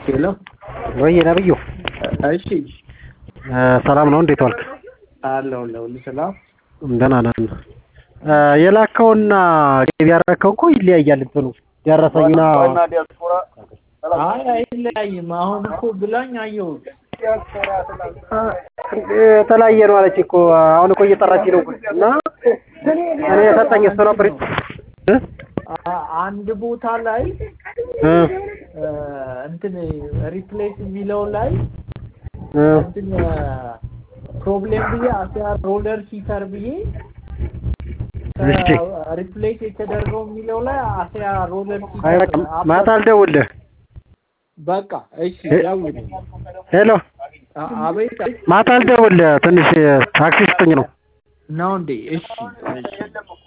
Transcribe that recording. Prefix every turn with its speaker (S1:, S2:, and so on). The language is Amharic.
S1: ሄሎ
S2: ወይ ነብዩ
S1: እሺ
S2: ሰላም ነው? እንዴት ዋልክ?
S1: አለሁ ሁሉ ሰላም
S2: ደህና ነን። የላከውና ገቢ ያደረከው እኮ ይለያያል። እንትኑ ደረሰኝና
S1: አይ አይለያይም። አሁን እኮ ብላኝ አየሁት።
S2: የተለያየ ነው አለች እኮ አሁን እኮ እየጠራች ነው እና እኔ የሰጠኝ እሱ ነበር።
S1: አ- አንድ ቦታ ላይ
S2: እ
S1: እንትን ሪፕሌስ የሚለው ላይ
S2: እ
S1: እንትን ፕሮብሌም ብዬ አሲያ ሮለር ሂተር ብዬ
S2: እሺ
S1: ሪፕሌስ የተደረገው የሚለው ላይ አሲያ ሮለር
S2: አይ
S1: ሂተር
S2: በቃ ማታ አልደውልህ።
S1: በቃ እሺ ደውል።
S2: ሄሎ
S1: አ- አቤት
S2: ማታ አልደውልህ። ትንሽ ታክሲ ስጠኝ ነው
S1: ነው እንዴ? እሺ እሺ